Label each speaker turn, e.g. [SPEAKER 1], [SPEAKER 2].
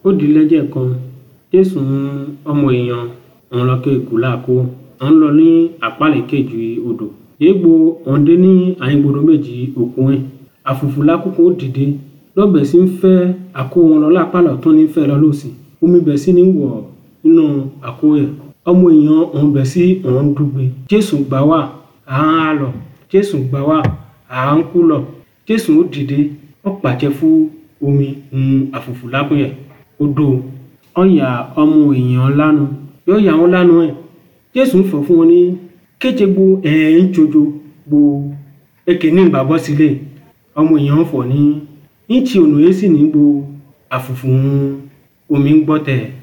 [SPEAKER 1] ó di lẹ́jẹ̀ kan jésù ń ọmọ èèyàn òun lọ ké kù láàkó òun lọ ní àpálẹ̀ kejì odò yégbò òun dé ní àyìnbodò méjì òkun ẹ̀ àfùfù lákòókò dìde lọ́bẹ̀ sí ń fẹ́ àkó wọn lọ lápálọ̀ tó ní fẹ́ lọ lọ́sì omi bẹ̀ sí ní wọ̀ nínú àkó ẹ̀ ọmọ èèyàn òun bẹ̀ sí òun dùgbẹ́ jésù gbà wá à ń há lọ jésù gbà wá à ń kú lọ jésù ó dìde ó pàṣẹ fún omi ń àfùfù lákùn ẹ̀ odò ọ̀yà ọmọ èèyàn lánu yóò yà wọ́n lánu ẹ̀ jésù ń fọ̀ fún wọn ní kéje gbo ẹ̀ ń tsojo gbo eke ní ìgbàgbọ́ sílẹ̀ ọmọ èèyàn ń fọ̀ ní ní ti ònà yẹn sì ní gbo àfùfù omi ń gbọ́ tẹ̀